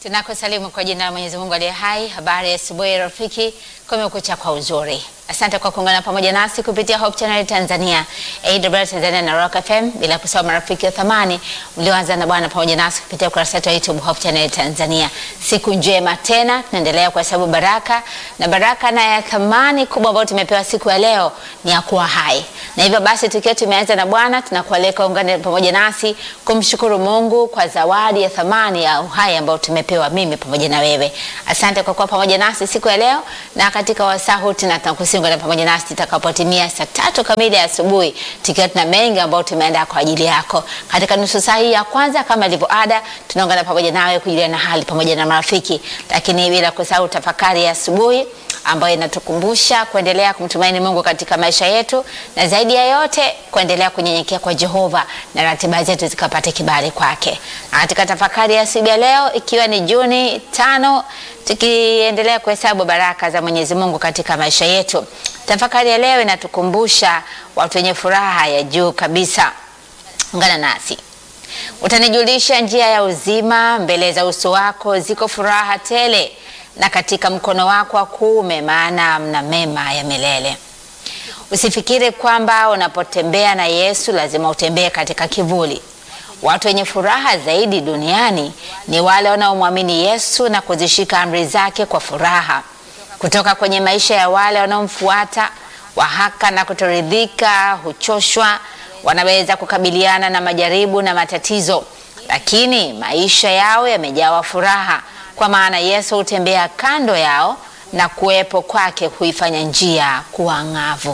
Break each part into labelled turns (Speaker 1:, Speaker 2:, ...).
Speaker 1: Tunakusalimu kwa jina la Mwenyezi Mungu aliye hai. Habari ya asubuhi rafiki, kumekucha kwa uzuri. Asante kwa kuungana pamoja nasi kupitia Hope Channel Tanzania, AWR Tanzania na Rock FM, bila kusahau marafiki wa thamani mlioanza na Bwana pamoja nasi kupitia ukurasa wetu wa YouTube Hope Channel Tanzania. Siku njema tena, tunaendelea kuhesabu baraka na baraka na ya thamani kubwa ambayo tumepewa siku ya leo ni ya kuwa hai, na hivyo basi tukiwa tumeanza na Bwana tunakualika ungane pamoja nasi kumshukuru Mungu kwa zawadi ya thamani ya uhai ambao tumepewa mimi pamoja na wewe. Asante kwa kuwa pamoja nasi siku ya leo, na katika wasaa huu tunakusihi ungane pamoja nasi tutakapotimia saa tatu kamili ya asubuhi, tukiwa tuna mengi ambayo tumeandaa kwa ajili yako. Katika nusu saa hii ya kwanza, kama ilivyo ada, tunaungana pamoja nawe kujuliana hali pamoja na marafiki, lakini bila kusahau tafakari ya asubuhi ambayo inatukumbusha kuendelea kumtumaini Mungu katika maisha yetu, na zaidi ya yote kuendelea kunyenyekea kwa Jehova na ratiba zetu zikapate kibali kwake. Na katika tafakari ya asubuhi ya leo, ikiwa ni Juni tano, tukiendelea kuhesabu baraka za Mwenyezi Mungu katika maisha yetu, tafakari ya leo inatukumbusha watu wenye furaha ya juu kabisa. Ungana nasi utanijulisha njia ya uzima, mbele za uso wako ziko furaha tele na katika mkono wako wa kuume, maana mna mema ya milele. Usifikiri kwamba unapotembea na Yesu lazima utembee katika kivuli. Watu wenye furaha zaidi duniani ni wale wanaomwamini Yesu na kuzishika amri zake kwa furaha. Kutoka kwenye maisha ya wale wanaomfuata, wahaka na kutoridhika, huchoshwa, wanaweza kukabiliana na majaribu na matatizo, lakini maisha yao yamejawa furaha kwa maana Yesu hutembea kando yao na kuwepo kwake huifanya njia kuwa ng'avu.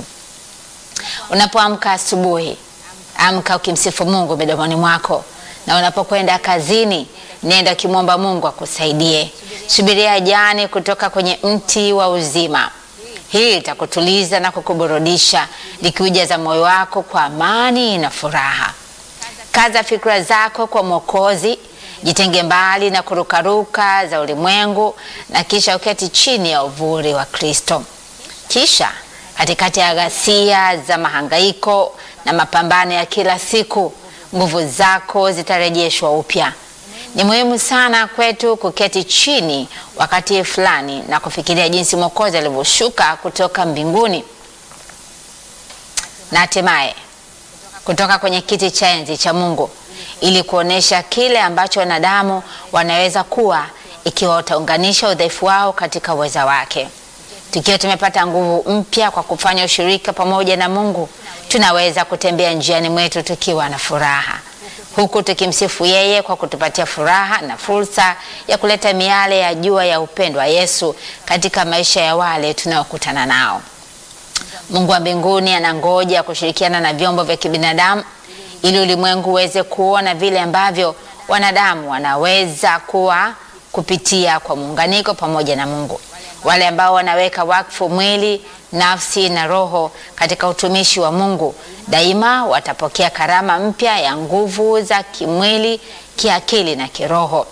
Speaker 1: Unapoamka asubuhi, amka ukimsifu Mungu midomoni mwako, na unapokwenda kazini, nenda ukimwomba Mungu akusaidie. Subiria jani kutoka kwenye mti wa uzima. Hii itakutuliza na kukuburudisha, likiujaza moyo wako kwa amani na furaha. Kaza fikra zako kwa Mwokozi. Jitenge mbali na kurukaruka za ulimwengu na kisha uketi chini ya uvuli wa Kristo. Kisha katikati ya ghasia za mahangaiko na mapambano ya kila siku, nguvu zako zitarejeshwa upya. Ni muhimu sana kwetu kuketi chini wakati fulani na kufikiria jinsi Mwokozi alivyoshuka kutoka mbinguni na hatimaye kutoka kwenye kiti cha enzi cha Mungu ili kuonesha kile ambacho wanadamu wanaweza kuwa ikiwa wataunganisha udhaifu wao katika uweza wake. Tukiwa tumepata nguvu mpya kwa kufanya ushirika pamoja na Mungu, tunaweza kutembea njiani mwetu tukiwa na furaha, huku tukimsifu yeye kwa kutupatia furaha na fursa ya kuleta miale ya jua ya upendo wa Yesu katika maisha ya wale tunaokutana nao. Mungu wa mbinguni anangoja kushirikiana na vyombo vya kibinadamu ili ulimwengu uweze kuona vile ambavyo wanadamu wanaweza kuwa kupitia kwa muunganiko pamoja na Mungu. Wale ambao wanaweka wakfu mwili, nafsi na roho katika utumishi wa Mungu daima watapokea karama mpya ya nguvu za kimwili, kiakili na kiroho.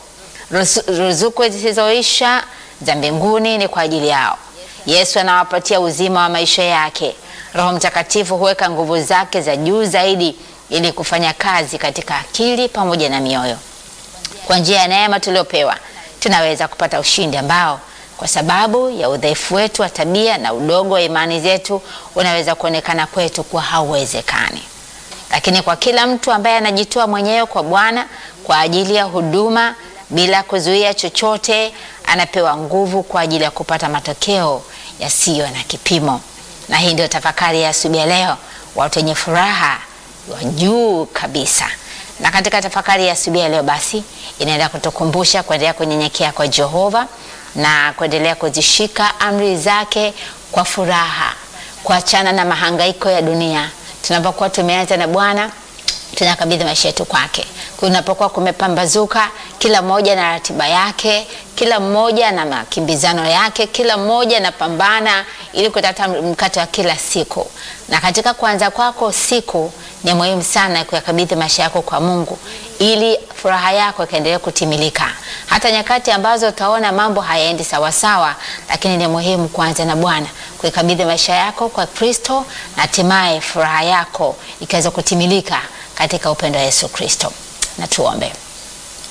Speaker 1: Ruzuku zisizoisha za mbinguni ni kwa ajili yao. Yesu anawapatia uzima wa maisha yake. Roho Mtakatifu huweka nguvu zake za juu zaidi ili kufanya kazi katika akili pamoja na mioyo. Kwa njia ya neema tuliopewa, tunaweza kupata ushindi ambao kwa sababu ya udhaifu wetu wa tabia na udogo wa imani zetu unaweza kuonekana kwetu kuwa hauwezekani. Lakini kwa kila mtu ambaye anajitoa mwenyewe kwa Bwana kwa ajili ya huduma bila kuzuia chochote, anapewa nguvu kwa ajili ya kupata matokeo yasiyo na kipimo. Na hii ndio tafakari ya asubuhi ya leo, watu wenye furaha wa juu kabisa. Na katika tafakari ya asubuhi ya leo basi inaenda kutukumbusha kuendelea kunyenyekea kwa Jehova na kuendelea kuzishika amri zake kwa furaha, kuachana na mahangaiko ya dunia. Tunapokuwa tumeanza na Bwana, tunakabidhi maisha yetu kwake. Kunapokuwa kumepambazuka, kila mmoja na ratiba yake, kila mmoja na makimbizano yake, kila mmoja anapambana ili kutata mkate wa kila siku. Na katika kuanza kwako siku, ni muhimu sana kuyakabidhi maisha yako kwa Mungu ili furaha yako ikaendelee kutimilika, hata nyakati ambazo utaona mambo hayaendi sawasawa, lakini ni muhimu kuanza na Bwana, kuikabidhi maisha yako kwa Kristo na hatimaye furaha yako ikaweza kutimilika katika upendo wa Yesu Kristo. Na tuombe.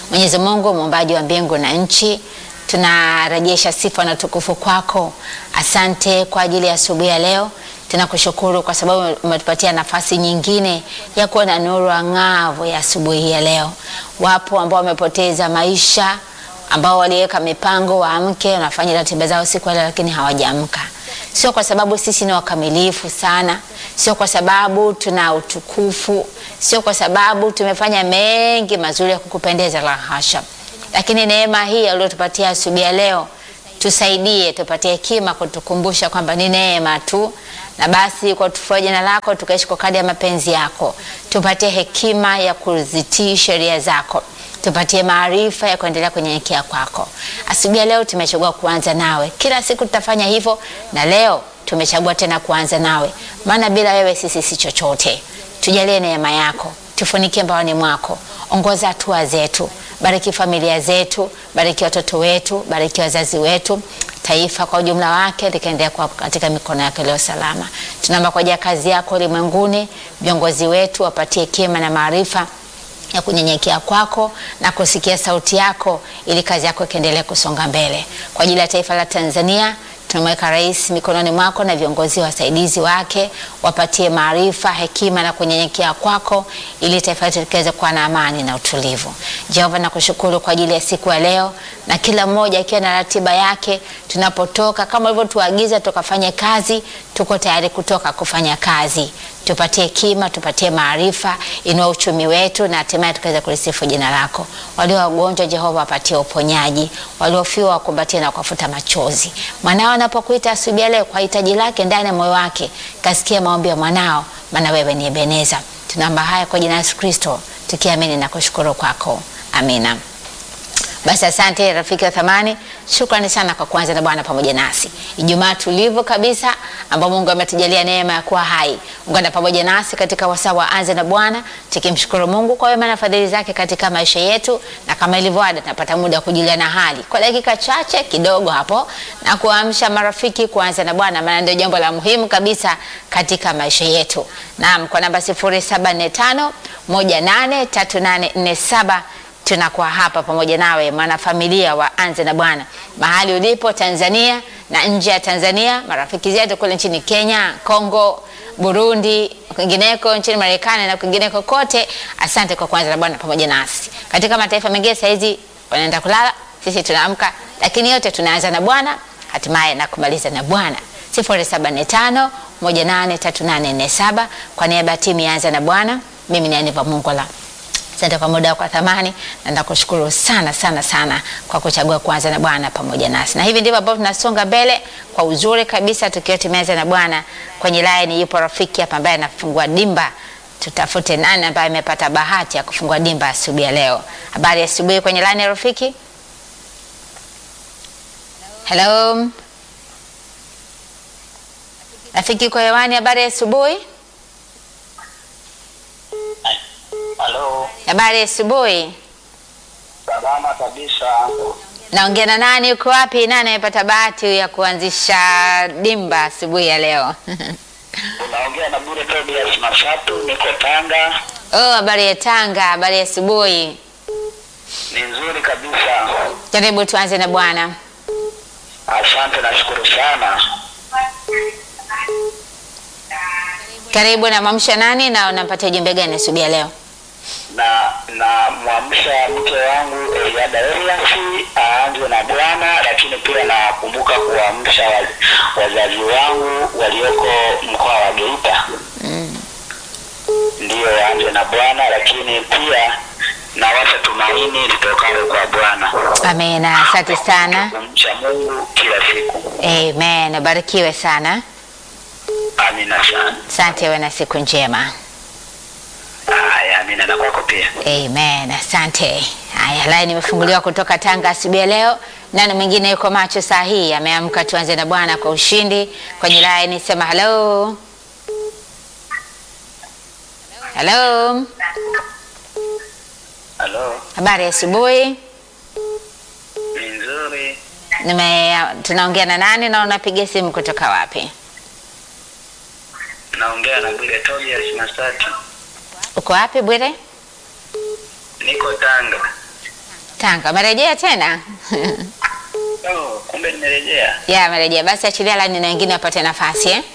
Speaker 1: Mwenyezi Mungu muumbaji wa mbingu na nchi, tunarejesha sifa na tukufu kwako. Asante kwa ajili ya asubuhi ya leo. Tunakushukuru kwa sababu umetupatia nafasi nyingine ya kuwa na nuru ang'avu ya asubuhi hii ya leo. Wapo ambao wamepoteza maisha, ambao waliweka mipango waamke, wanafanya ratiba zao siku ya leo, lakini hawajaamka. Sio kwa sababu sisi ni wakamilifu sana, sio kwa sababu tuna utukufu, sio kwa sababu tumefanya mengi mazuri ya kukupendeza, la hasha. Lakini neema hii aliyotupatia asubuhi ya leo, tusaidie, tupatie hekima kutukumbusha kwamba ni neema tu, na basi kwa tufua jina lako tukaishi kwa kadri ya mapenzi yako. Tupatie hekima ya kuzitii sheria zako tupatie maarifa ya kuendelea kunyenyekea kwako. Asubuhi ya leo tumechagua kuanza nawe, kila siku tutafanya hivyo, na leo tumechagua tena kuanza nawe, maana bila wewe sisi si chochote. Tujalie neema yako, tufunikie mbaoni mwako, ongoza hatua zetu, bariki familia zetu, bariki watoto wetu, bariki wazazi wetu, taifa kwa ujumla wake likaendelea kuwa katika mikono yako iliyo salama. Tunaomba kwa ajili ya kazi yako ulimwenguni, viongozi wetu wapatie hekima na maarifa ya kunyenyekea kwako na kusikia sauti yako ili kazi yako ikiendelee kusonga mbele. Kwa ajili ya taifa la Tanzania tunamweka rais mikononi mwako na viongozi wasaidizi wake, wapatie maarifa, hekima na kunyenyekea kwako ili taifa letu likiweze kuwa na amani na utulivu. Jehova, nakushukuru kwa ajili ya siku ya leo na kila mmoja akiwa na ratiba yake. Tunapotoka kama ulivyotuagiza tukafanye kazi, tuko tayari kutoka kufanya kazi. Tupatie hekima, tupatie maarifa, inua uchumi wetu na hatimaye tukaweza kulisifu jina lako. Walio wagonjwa, Jehova, wapatie uponyaji. Waliofiwa wakumbatie na kuwafuta machozi. Mwanao anapokuita asubuhi ya leo kwa hitaji lake ndani ya moyo wake, kasikia maombi ya mwanao, maana wewe ni Ebeneza. Tunaomba haya kwa jina la Yesu Kristo, tukiamini na kushukuru kwako, amina. Basi asante rafiki wa thamani, shukrani sana kwa kuanza na Bwana pamoja nasi Ijumaa tulivu kabisa, ambao Mungu ametujalia neema ya kuwa hai. Ungana pamoja nasi katika wasaa wa anza na Bwana, tukimshukuru Mungu kwa wema na fadhili zake katika maisha yetu, na kama ilivyo ada, tunapata muda wa kujuliana hali kwa dakika chache kidogo hapo na kuamsha marafiki kuanza na Bwana, maana ndio jambo la muhimu kabisa katika maisha yetu. Naam, kwa namba 0745 183847 tunakuwa hapa pamoja nawe mwanafamilia wa Anza na Bwana, mahali ulipo Tanzania na nje ya Tanzania, marafiki zetu kule nchini Kenya, Kongo, Burundi, kwingineko nchini Marekani na kwingineko kote. Asante kwa kuanza na Bwana pamoja nasi. Katika mataifa mengine saizi wanaenda kulala, sisi tunaamka, lakini yote tunaanza na Bwana hatimaye na kumaliza na Bwana. 075 183847 kwa niaba ya timu ya Anza na Bwana, mimi ni Aniva Mungola. Asante kwa muda wako wa thamani na nakushukuru sana sana sana kwa kuchagua kuanza na Bwana pamoja nasi. Na hivi ndivyo ambavyo tunasonga mbele kwa uzuri kabisa tukiwa tumeanza na Bwana. Kwenye line yupo rafiki hapa ambaye anafungua dimba. Tutafute nani ambaye amepata bahati ya kufungua dimba asubuhi ya leo. Habari ya asubuhi kwenye line ya rafiki? Hello. Rafiki kwa hewani, habari ya asubuhi?
Speaker 2: Halo,
Speaker 1: Habari ya asubuhi.
Speaker 2: salama kabisa.
Speaker 1: Naongea na nani? Uko wapi? Nani amepata bahati ya kuanzisha dimba asubuhi ya leo?
Speaker 2: Unaongea na Bure Tobias Masatu, niko Tanga.
Speaker 1: Oh, habari ya Tanga, habari ya asubuhi.
Speaker 2: Ni nzuri kabisa,
Speaker 1: Karibu tuanze na Bwana.
Speaker 2: asante, nashukuru sana.
Speaker 1: Karibu na mwamsha nani na unampatia ujumbe gani asubuhi ya leo?
Speaker 2: Na na mwamsha mke wangu Eliada Eliasi aanze na Bwana, lakini pia nakumbuka kuamsha wa- wazazi wangu walioko mkoa wa Geita ndiyo waanze na Bwana, lakini pia nawasha tumaini litokalo kwa Bwana.
Speaker 1: Amina, asante sana.
Speaker 2: kumcha Mungu kila siku.
Speaker 1: Amen, ubarikiwe sana.
Speaker 2: Amina sana.
Speaker 1: Asante, uwe na siku njema.
Speaker 2: Haya, amina na kwako pia.
Speaker 1: Amen, asante. Haya, laini imefunguliwa kutoka Tanga asubuhi ya leo. Nani mwingine yuko macho saa hii? Ameamka, tuanze na Bwana kwa ushindi. Kwenye laini sema hello. Hello,
Speaker 2: Halo,
Speaker 1: habari ya asubuhi.
Speaker 2: ni nzuri.
Speaker 1: Nime, tunaongea na nani na unapiga simu kutoka wapi?
Speaker 2: Naongea na Bwire Tobias Masati.
Speaker 1: Uko wapi Bwire?
Speaker 2: Niko Tanga.
Speaker 1: Tanga. Umerejea tena?
Speaker 2: Oh, kumbe nimerejea.
Speaker 1: ya, amerejea. Basi achilia laini na wengine wapate nafasi eh?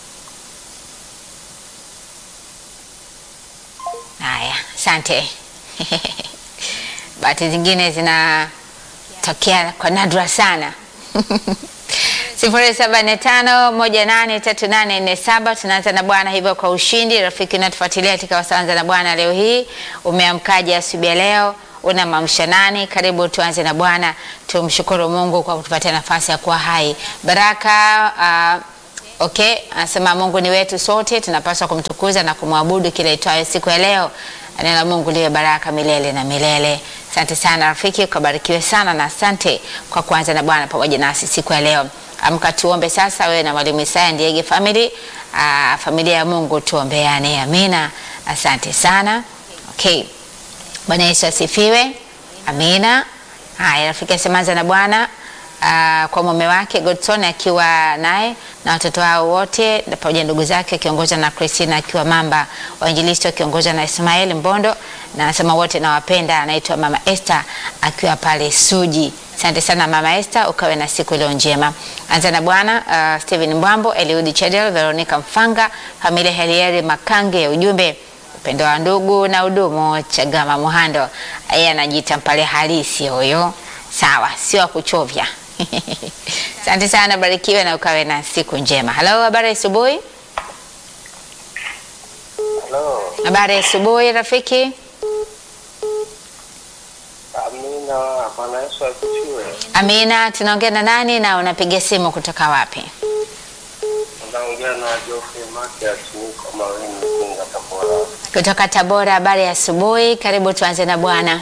Speaker 1: Haya, asante. Bahati zingine zinatokea kwa nadra sana. sifuri saba nne tano moja nane tatu nane nne saba. Tunaanza na Bwana hivyo kwa ushindi. Rafiki unatufuatilia katika Wasanza na Bwana leo hii, umeamkaje asubuhi ya leo? Una mamsha nani? Karibu tuanze na Bwana. Tumshukuru Mungu kwa kutupatia nafasi ya kuwa hai. Baraka uh, Okay, anasema Mungu ni wetu sote, tunapaswa kumtukuza na kumwabudu kila itwayo siku ya leo. Neno la Mungu liwe baraka milele na milele. Asante sana rafiki, ukabarikiwe sana na asante kwa kuanza na Bwana pamoja nasi siku ya leo. Amka tuombe sasa, wewe na mwalimu Isaya Ndiege family, aa, familia ya Mungu tuombeane. Amina. Asante sana. Okay. Bwana Yesu asifiwe. Amina. Haya, rafiki asemaanza na Bwana uh, kwa mume wake Godson akiwa naye na watoto wao wote na pamoja ndugu zake akiongozwa na Christina akiwa Mamba, wainjilisti wakiongozwa na Ismail Mbondo, na anasema wote nawapenda. Anaitwa Mama Esther akiwa pale Suji. Asante sana Mama Esther, ukawe na siku iliyo njema. Anza na Bwana uh, Steven Mbwambo, Eliudi Chedel, Veronica Mfanga, familia Helieri Makange ya ujumbe upendo wa ndugu na udumu. Chagama Muhando, yeye anajiita mpale halisi huyo. Sawa, sio wa kuchovya. Asante sana, barikiwe na ukawe na siku njema. Halo, habari ya asubuhi.
Speaker 3: Halo,
Speaker 1: Habari ya asubuhi rafiki.
Speaker 3: Amina. Bwana Yesu asifiwe.
Speaker 1: Amina, tunaongea na nani na unapiga simu kutoka wapi?
Speaker 3: Unaongea na Geoffrey Matias, niko Maweni, Igunga, Tabora.
Speaker 1: Kutoka Tabora. Habari ya asubuhi, karibu tuanze na Bwana.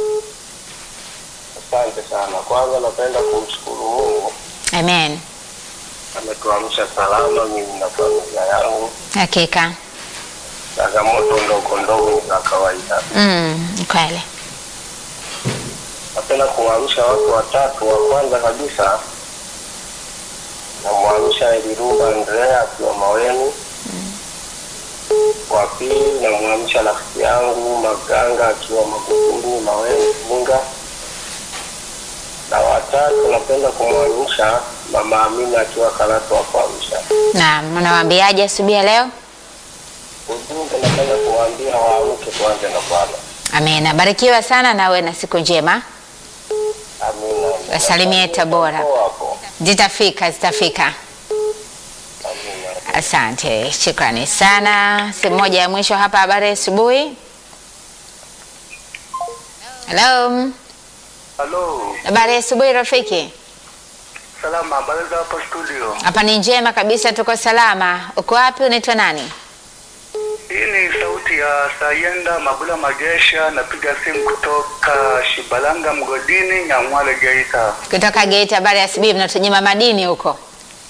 Speaker 3: Asante sana. Kwanza napenda kumshukuru Mungu
Speaker 1: Amen.
Speaker 3: ametuamsha salama, mimi na familia yangu.
Speaker 1: Hakika.
Speaker 3: Changamoto ndogo ndogo ni za kawaida.
Speaker 1: Mm, kweli.
Speaker 3: Napenda kuwaamsha watu watatu. Wa kwanza kabisa namwamsha Elirumba Andrea akiwa Maweni. Wa pili namwamsha rafiki yangu Maganga akiwa Magufuli Maweni Igunga, na watatu napenda kumwamsha Mama Amina akiwa Karatu wa kuamsha.
Speaker 1: Na unawaambiaje asubuhi ya leo?
Speaker 3: Ujumbe napenda kuwaambia waamke, tuanze na Bwana.
Speaker 1: Amina. Barikiwa sana na uwe na siku njema.
Speaker 3: Amina.
Speaker 1: Wasalimie Tabora.
Speaker 3: Hapo.
Speaker 1: Zitafika, zitafika.
Speaker 3: Amina.
Speaker 1: Asante, shukrani sana. Simu moja ya mwisho hapa. Habari ya asubuhi. Hello,
Speaker 3: Halo,
Speaker 1: habari ya asubuhi rafiki.
Speaker 3: salama, habari za hapo studio?
Speaker 1: Hapa ni njema kabisa, tuko salama. Uko wapi? Unaitwa nani?
Speaker 3: Hii ni sauti ya Sayenda Mabula Magesha, napiga simu kutoka Shibalanga Mgodini, Nyamwale, Geita.
Speaker 1: Kutoka Geita. Habari ya asubuhi, mnatunyima madini huko?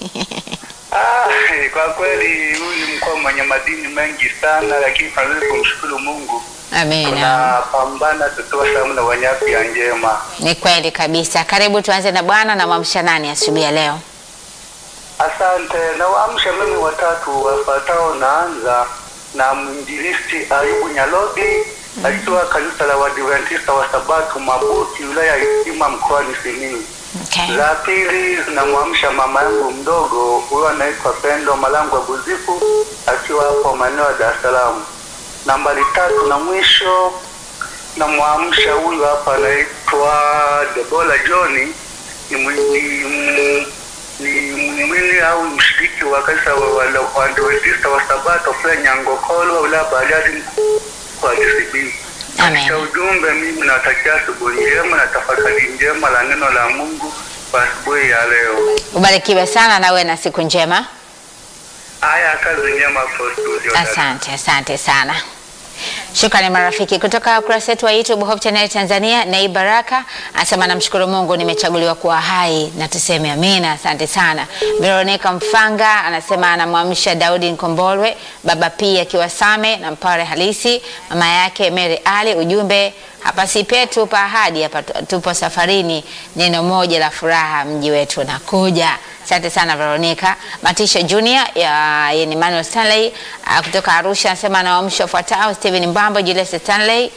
Speaker 3: Ah, kwa kweli huyu ni mkoa mwenye madini mengi sana, lakini tunazidi kumshukuru Mungu,
Speaker 1: Amina,
Speaker 3: tunapambana tutoa salamu na wenye afya njema.
Speaker 1: ni kweli kabisa. Karibu tuanze na Bwana na mwamsha nani asubuhi ya leo?
Speaker 3: Asante. Na waamsha mimi watatu wafuatao, naanza na mwinjilisti Ayubu Nyalodi akiwa kanisa la Waadventista wa Sabato Mabuti, wilaya ya Itima, mkoani Simiyu.
Speaker 1: Okay.
Speaker 3: La pili namwamsha mama yangu mdogo, huyo anaitwa Pendo Malangwa Buzifu, akiwa hapo maeneo ya Dar es Salaam. Nambari tatu na mwisho namwamsha huyu hapa anaitwa Debola John, ni mwi- ni- ni mwili au mshiriki wa kanisa wa wa- la Waadventista wa Sabato kule Nyangokolo, wilaya Bariadi kwa DCB.
Speaker 1: Amen.
Speaker 3: Katika ujumbe, mimi nawatakia asubuhi njema na tafakari njema la neno la Mungu kwa asubuhi ya leo.
Speaker 1: Ubarikiwe sana na uwe na siku njema.
Speaker 3: Haya, kazi njema kwa studio. dada.
Speaker 1: Asante, asante sana. Shukrani marafiki kutoka ukurasa wetu wa YouTube Hope Channel Tanzania. Nei Baraka anasema namshukuru Mungu nimechaguliwa kuwa hai na tuseme amina. Asante sana. Veronica Mfanga anasema anamwamsha Daudi Nkombolwe, baba pia akiwa Same na Mpare halisi, mama yake Mary Ali. Ujumbe hapa si petu pa ahadi, hapa tu- tupo safarini. Neno moja la furaha, mji wetu unakuja. Asante sana Veronica. Matisha Junior ya yeye ni Manuel Stanley uh, kutoka Arusha anasema anawaamsha wafuatao: Steven Mbambo, Julius Stanley,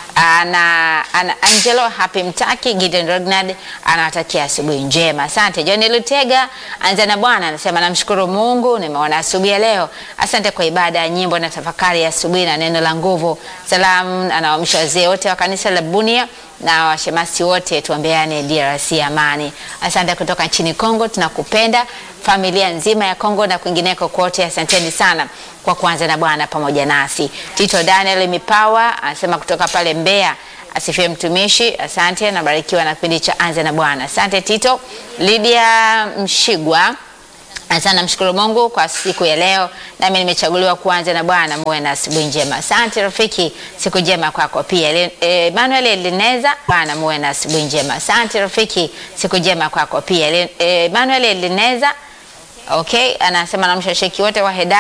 Speaker 1: ana, ana Angelo Happy Mtaki Gideon Rognard anawatakia asubuhi njema. Asante. John Lutega anza na Bwana anasema namshukuru Mungu nimeona asubuhi ya leo. Asante kwa ibada ya nyimbo na tafakari ya asubuhi na neno la nguvu. Salamu anawaamsha wazee wote wa kanisa la Bunia na washemasi wote, tuombeane DRC amani. Asante kutoka nchini Kongo, tunakupenda familia nzima ya Kongo na kwingineko kote. Asanteni sana kwa kuanza na Bwana pamoja nasi. Tito Daniel Mipawa anasema kutoka pale Mbeya, asifiwe mtumishi. Asante, nabarikiwa na kipindi cha anza na Bwana. Asante Tito. Lydia Mshigwa Asante, namshukuru Mungu kwa siku ya leo, nami nimechaguliwa kuanza na Bwana. Muwe na asubuhi njema. Asante rafiki, siku njema kwako pia. Ele- eh, Emmanuel Elineza, Bwana muwe na asubuhi njema. Asante rafiki, siku njema kwako pia. Ele- eh, Emmanuel Elineza, okay, anasema namshashiki wote wa Heda